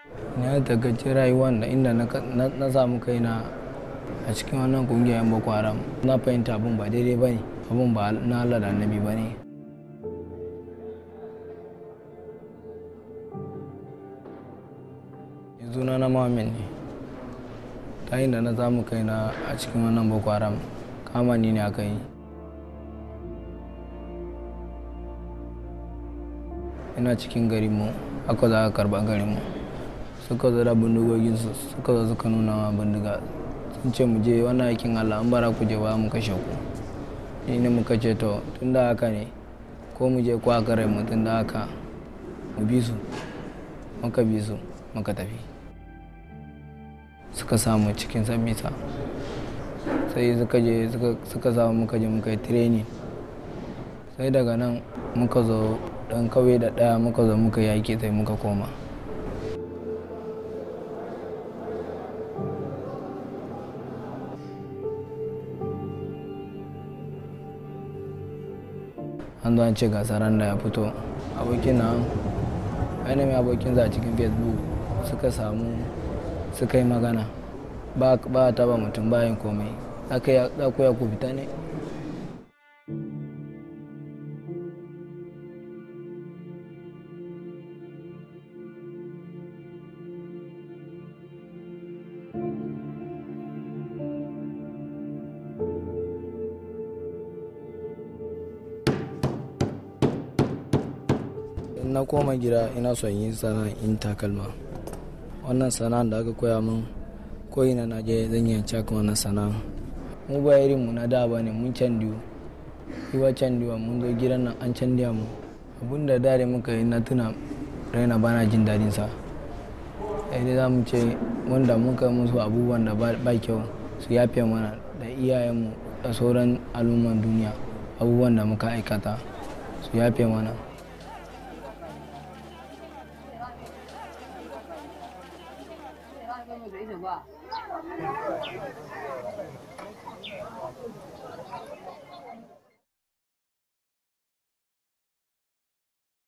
na takaice rayuwar da inda na samu kaina a cikin wannan kungiyar boko haram na fahimta abin ba daidai ba ne abin ba na allah da annabi ba ne yanzu na na muhammed ne ta inda na samu kaina a cikin wannan boko haram kama ni ne aka yi ina cikin garinmu aka za a karba garinmu suka zo da bindigoginsu suka zo suka nuna ma bindiga sun ce mu je wannan aikin allah an bara ku je ba mu kashe ku ni ne muka ce to tun da haka ne ko mu je ko aka rai mu tun da haka mu bi su muka bi su muka tafi suka samu cikin sabisa sai suka je suka samu muka je muka yi training sai daga nan muka zo dan kauye da daya muka zo muka yaki sai muka koma an zo an ce gasaran da ya fito abokin na ainihin abokin za a cikin facebook suka samu suka yi magana ba a taba mutum bayan komai za ku ya ku fita ne na koma gida ina son yin sana'in in takalma wannan sana'an da aka koya min ko ina na je zan yi caka wannan sana'a mu ba irin mu na da ba ne mun candiyo iwa candiwa mun zo gidan nan an candiya mu abun da dare muka yi na tuna raina bana jin dadin sa sai dai za mu ce wanda muka musu abubuwan da ba kyau su yafe mana da iyayenmu da sauran al'umman duniya abubuwan da muka aikata su yafe mana